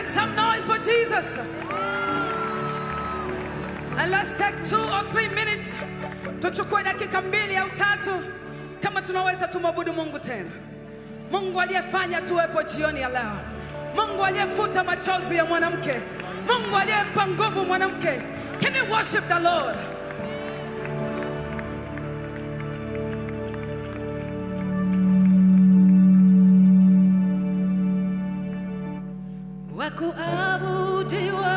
Make some noise for Jesus. And let's take two or three minutes. Tuchukue dakika mbili au tatu kama tunaweza tumwabudu Mungu tena. Mungu aliyefanya tuwepo jioni ya leo. Mungu aliyefuta machozi ya mwanamke. Mungu aliyempa nguvu mwanamke. Can you worship the Lord? Wakuabudiwa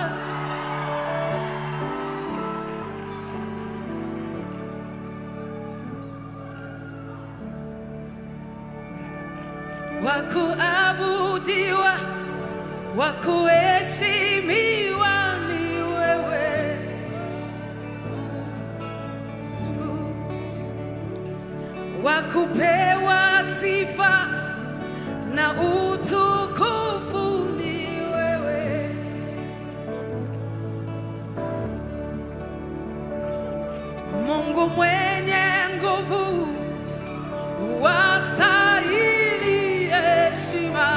wakuabudiwa wakuheshimiwa ni wewe Mungu wakupewa sifa na utukufu ni wewe Mungu mwenye nguvu wastahili heshima.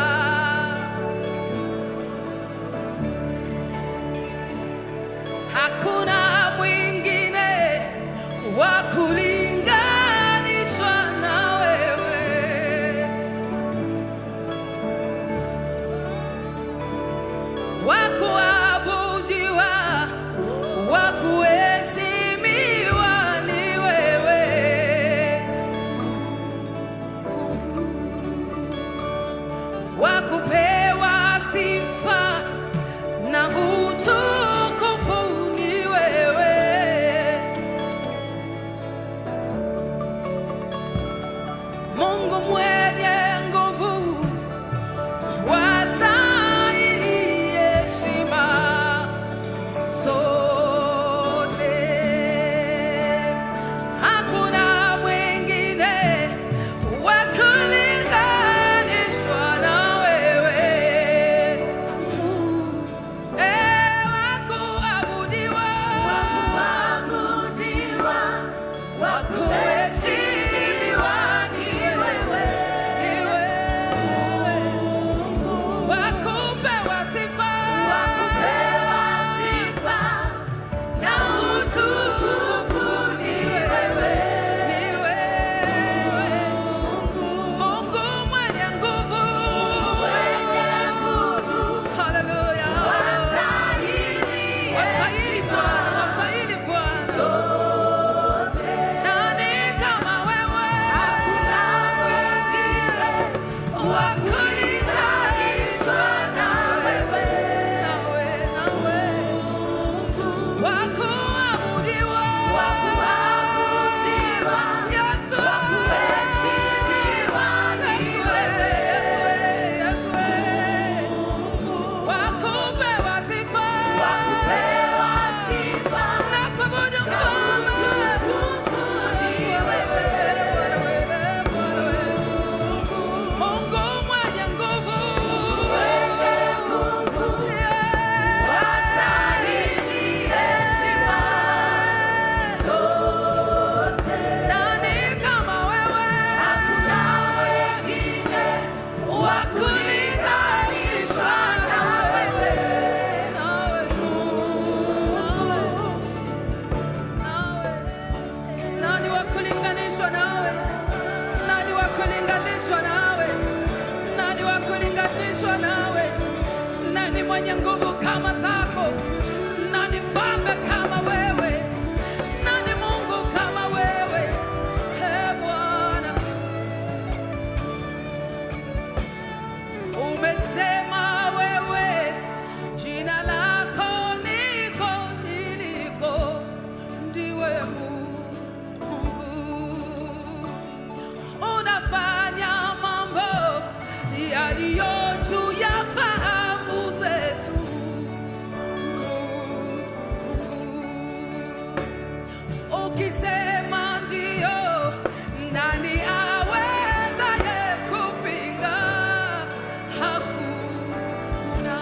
Hakuna mwingine wa kulinganishwa na wewe. Wa kuabudiwa, wa kuheshimiwa ni wewe. wa kupewa sifa na utukufu ni wewe. Mungu mwenye nguvu, wastahili heshima zote. Hakuna mwingine wa kulinganishwa na wewe. Eh, wa kuabudiwa, wa kuheshimiwa ni wewe. Ni wewe. Wa kupewa sifa na utukufu ni wewe. Ni wewe. Mungu mwenye nguvu. Hallelujah. Wastahili Bwana, wastahili Bwana. Nani kama wewe? Wa kulinganishwa na wewe. Nawe, nawe. Wa kuabudiwa. Yesu. Yesu, Yesu, Yesu. Wa kupewa sifa. Na kuabudu mfalme. Mungu mwenye nguvu. Nani kama wewe? Wa kulinganishwa na wewe. Nawe, nawe, nawe. Nani wa kulinganishwa nawe? Nani wa kulinganishwa nawe? Nani wa kulinganishwa nawe? Nani mwenye nguvu kama zako? Nani mfalme kama wewe? Nani Mungu kama wewe? Ee Bwana, umesema wewe, jina lako niko niliko, ndiwe Mungu unafanya mambo yaliyo juu ya fahamu zetu. Ukisema ndio, nani awezaye kupinga? Hakuna.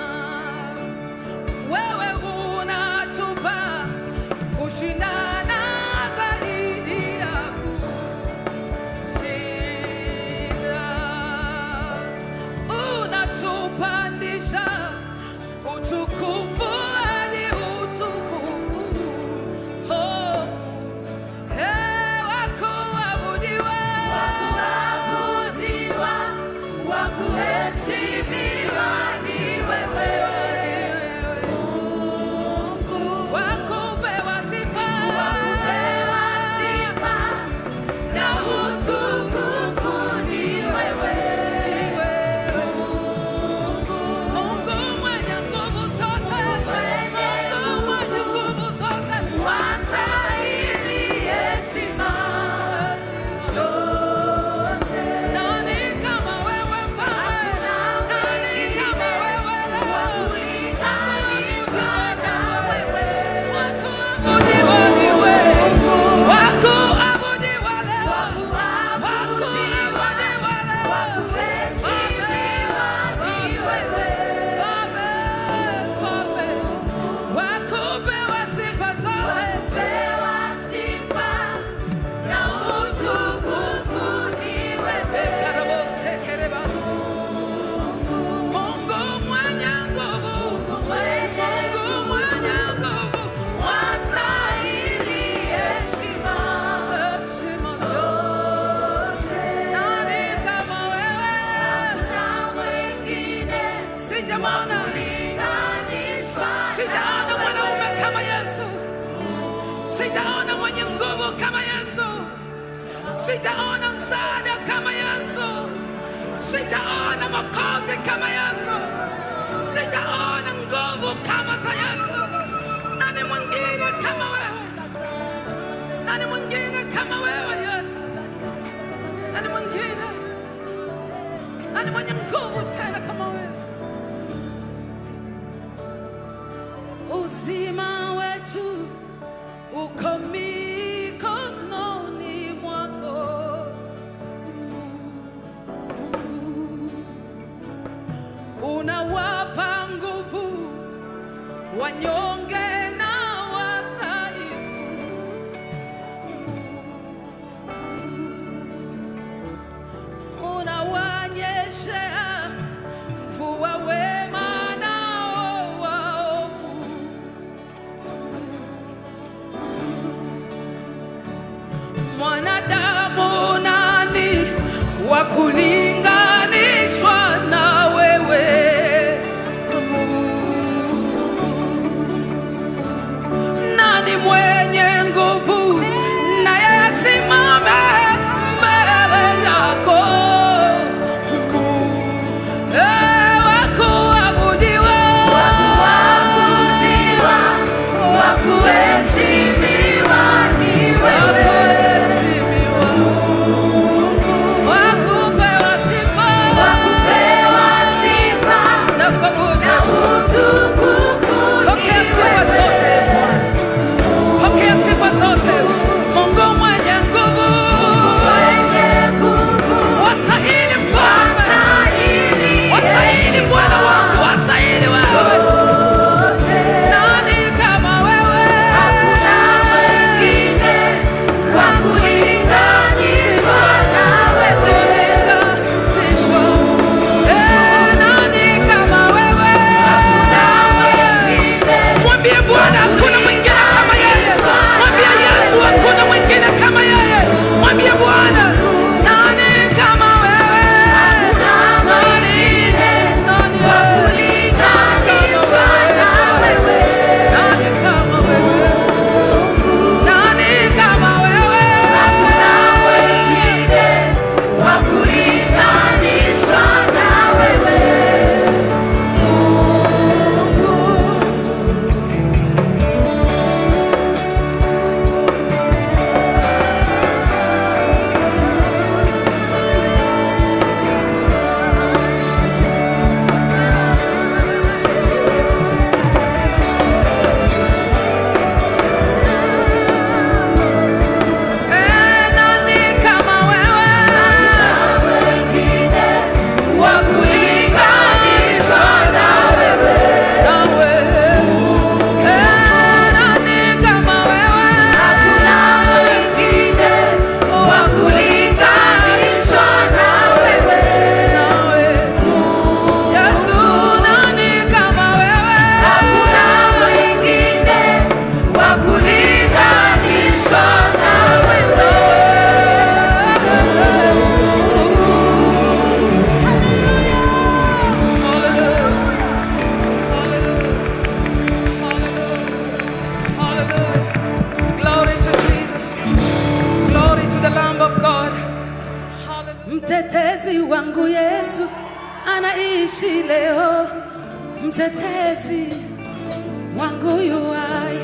Wewe unatupa kushindana zaidi ya kushinda. Unatupandisha sijamwona, sijaona mwanaume kama Yesu, sijaona mwenye nguvu kama Yesu, sijaona msaada kama Yesu, sijaona mwokozi kama Yesu, sijaona nguvu kama za Yesu. Nani mwingine kama wewe? Nani mwingine kama wewe Yesu? Nani mwingine? Nani mwenye nguvu tena kama wewe? Uzima wetu uko mikononi mwako Mungu. Unawapa nguvu wanyonge na wadhaifu. Unawanyeshea mvua wema nao waovu. Mwanadamu nani wa kulinganishwa na wewe? Nani mwenye nguvu naye asimame mbele yako? Eh, wa kuabudiwa, wa kuheshimiwa, wa kupewa sifa na kuabudu. Pokea sifa zote Bwana. Pokea sifa zote. Mungu mwenye nguvu, wastahili mfalme, wastahili Bwana wangu, wastahili wewe. Nani kama wewe? Kulinganishwa. Eh, nani kama wewe? Mwambie Bwana hakuna mwingine kama yeye. Mwambie Yesu hakuna mwingine kama yeye. Mwambie Bwana nani kama wewe? Nani? Nani wewe? Nani kama wewe? Nani kama wewe? Eh, nani kama wewe? Wa kulinganishwa na wewe. Eh, nani kama wewe? Wa kulinganishwa na wewe. Yesu, nani kama wewe? Wa kulinganishwa na Glory to Jesus. Glory to the Lamb of God. Mtetezi wangu Yesu anaishi leo. Mtetezi wangu yuai.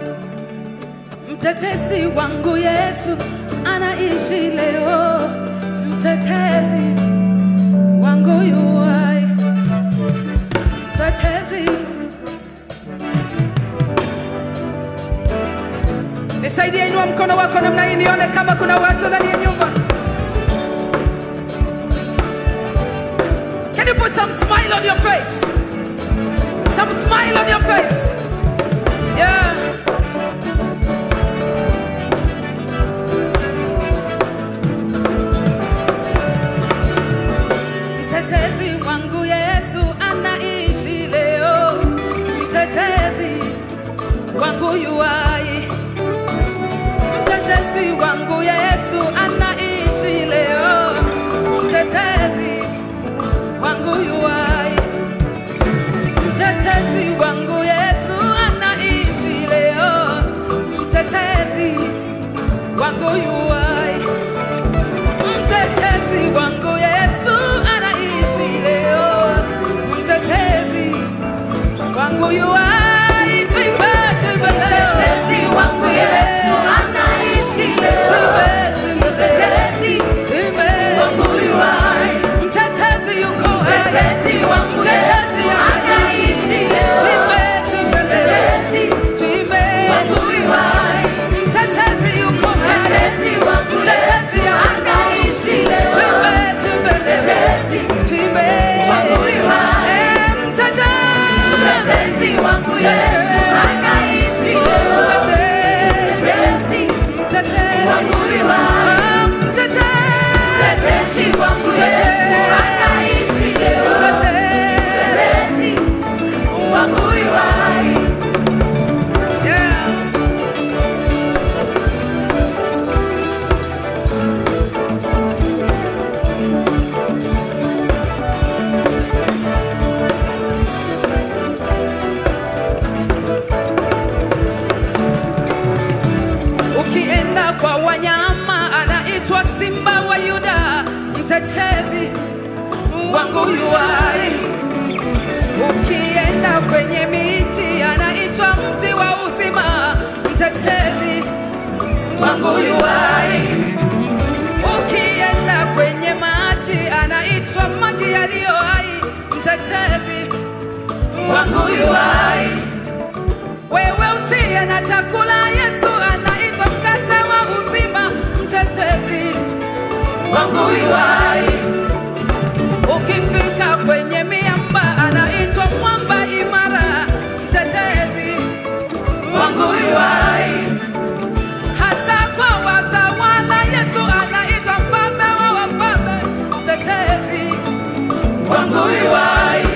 Mtetezi wangu Yesu anaishi leo. Mtetezi wangu yuai. Mtetezi Nisaidie, inua mkono wako namna hii nione kama kuna watu ndani ya nyumba. Can you put some smile on your face? Some smile on your face. Yeah. Mtetezi wangu Yesu anaishi leo. Mtetezi wangu yuai. Mtetezi wangu Yesu anaishi leo. Mtetezi wangu yuai. wangu yu hai, tuimbe, tuimbe leo. Mtetezi wangu Yesu anaishi leo. Tuimbe, tuimbe leo. Mtetezi Tuimbe. wangu yu hai. Mtetezi yuko hai. Mtetezi wangu Mtetezi Yesu anaishi. anaishi leo. Tuimbe, tuimbe leo. Mtetezi Tuimbe. wangu yu hai. Mtetezi yuko hai. Mtetezi wangu Mtetezi Yesu anaishi leo. Tuimbe, tuimbe leo. Mtetezi Tuimbe. wangu yu hai. Eh, mtetezi. Mtetezi wangu Yesu anaishi Oh, leo. mtetezi. Mtetezi Mtetezi. wangu yu hai. Ah, mtetezi. Mtetezi wangu Yesu anaishi leo. Mtetezi. Mtetezi wangu yu hai. Yeah. Ukienda kwa wanyama anaitwa simba wa Yuda, mtetezi wangu yu hai. Ukienda kwenye miti anaitwa mti wa uzima, mtetezi wangu yu hai. Ukienda kwenye maji anaitwa maji yaliyo hai, mtetezi wangu yu hai. Wewe usiye na chakula, Yesu anaitwa mkate wa uzima, mtetezi wangu yu hai. Ukifika kwenye miamba, anaitwa mwamba imara, mtetezi wangu yu hai. Hata kwa watawala, Yesu anaitwa mfalme wa wafalme, mtetezi wangu yu hai.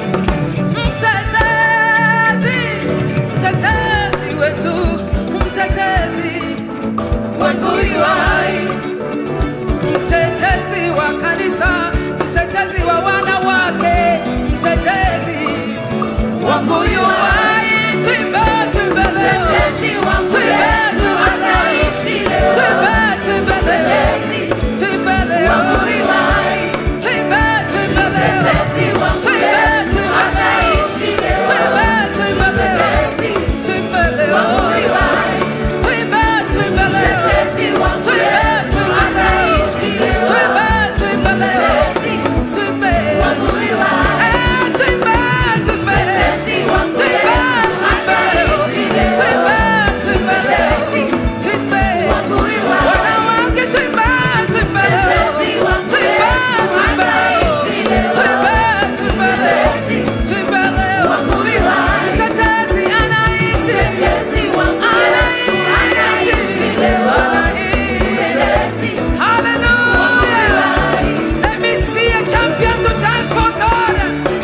Mtetezi, mtetezi wetu, mtetezi wetu yu hai. Mtetezi wa kanisa, mtetezi wa wanawake, mtetezi wangu yu hai. Tuimbe, tuimbe leo. Mtetezi wangu Tuimbe, Yesu tuimbe leo. anaishi leo. Tuimbe, tuimbe leo. Mtetezi Tuimbe leo. wangu yu hai. Tuimbe, tuimbe leo. Mtetezi wangu Tuimbe, Yesu tuimbe leo. anaishi leo. Tuimbe, tuimbe leo. Mtetezi Tuimbe leo. wangu yu hai. Tuimbe, tuimbe leo. Mtetezi wangu Tuimbe, Yesu tuimbe leo. anaishi leo. Tuimbe, tuimbe leo. Mtetezi Tuimbe. wangu yu hai. Eh, tuimbe, tuimbe. Mtetezi wangu Tuimbe, Yesu tuimbe leo. anaishi leo. Tuimbe, tuimbe leo. Mtetezi Tuimbe. wangu yu hai. Wanawake, tuimbe, tuimbe leo. Mtetezi wangu Tuimbe, Yesu tuimbe leo. anaishi leo. Tuimbe, tuimbe leo. Mtetezi Tuimbe leo. wangu yu hai. Mtetezi anaishi. Mtetezi wangu Yesu anaishi leo. Anaishi. Mtetezi Hallelujah. Let me see a champion to dance for God.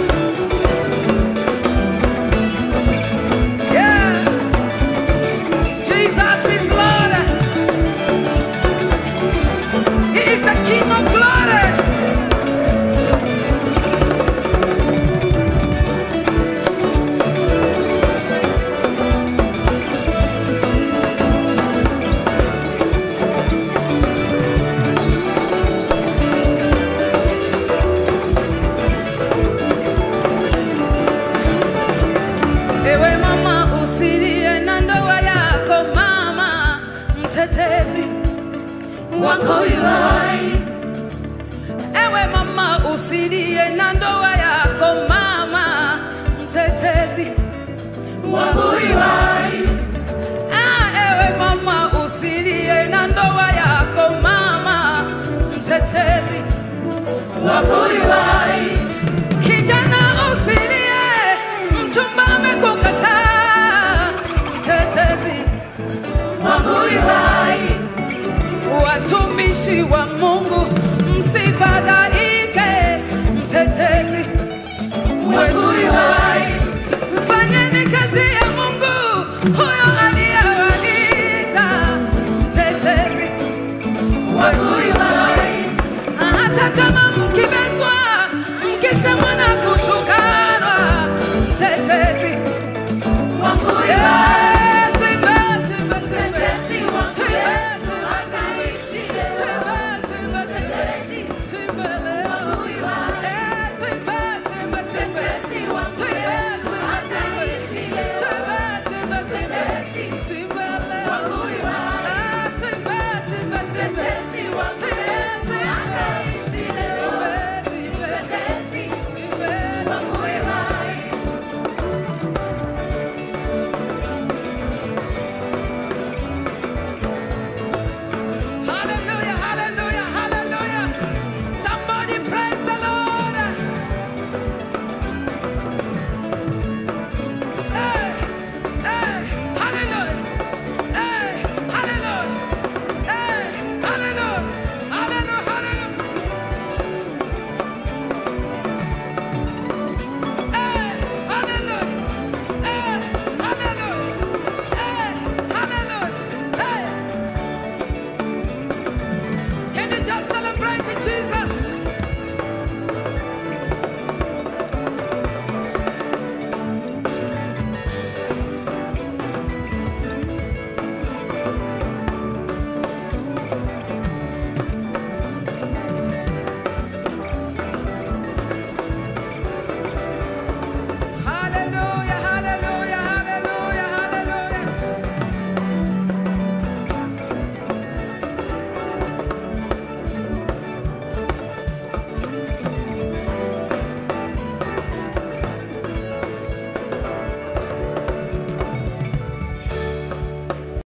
Yeah. Jesus is Lord. He is the King of glory. Ewe mama usilie na ndoa yako mama, mtetezi wako yu hai. Ewe mama usilie na ndoa yako mama, mtetezi Wako yu hai. ah, ewe mama usilie na ndoa yako mama, mtetezi Wako yu hai. kijana usilie, mchumba amekukataa, mtetezi Wako yu hai. watumishi wa Mungu msifadhaike, mtetezi Wako yu